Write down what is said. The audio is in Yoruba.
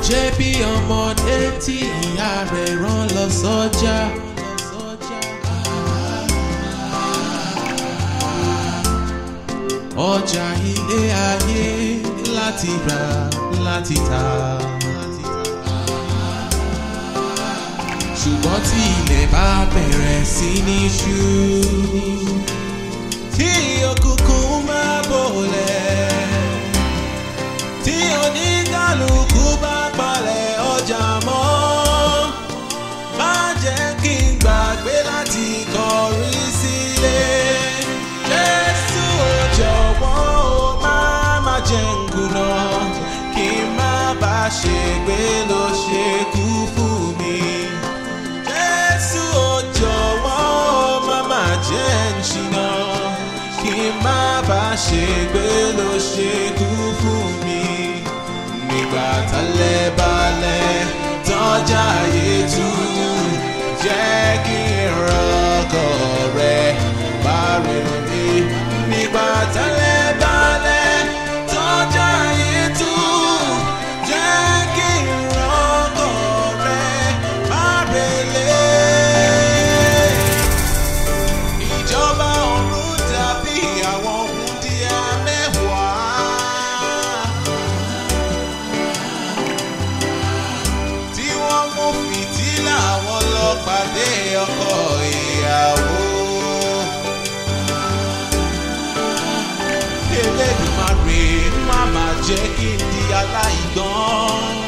jẹ́ bí ọmọdé tí ìyá rẹ̀ rán lọ sọ́jà. ọjà ilé ayé láti rà láti tà. ṣùgbọ́n tí ilẹ̀ bá bẹ̀rẹ̀ sí ní ṣú. tí òkùnkùn máa bòlẹ̀. tí oníkálukú bá palẹ̀ ọjà mọ́. má jẹ́ kí n gbàgbé láti kọrí sílé. Jésù ò jọ̀wọ́ o má má jẹ́ n kùnà. kí n má bá ṣègbé ló ṣe kú fún mi. Jésù ò jọ̀wọ́ má má jẹ́ ń ṣìnà kí n má bá ṣègbé ló ṣe kú fún mi. Nígbà tálẹ̀ balẹ̀ tọ́jà yé tú jẹ́ kí n rọ́kọ̀ rẹ̀ bá rere mi. Nígbà tálẹ̀ balẹ̀ tọ́jà yé tú jẹ́ kí n rọ́kọ̀ rẹ̀ bá rere ìjọba ọ̀run dàbí àwọn wúndíá mẹ́wàá. tí wọ́n mú fìtílà wọn lọ pàdé ọkọ ìyàwó. Elédùmarè má má jẹ́ kí n di aláìgbọ́n.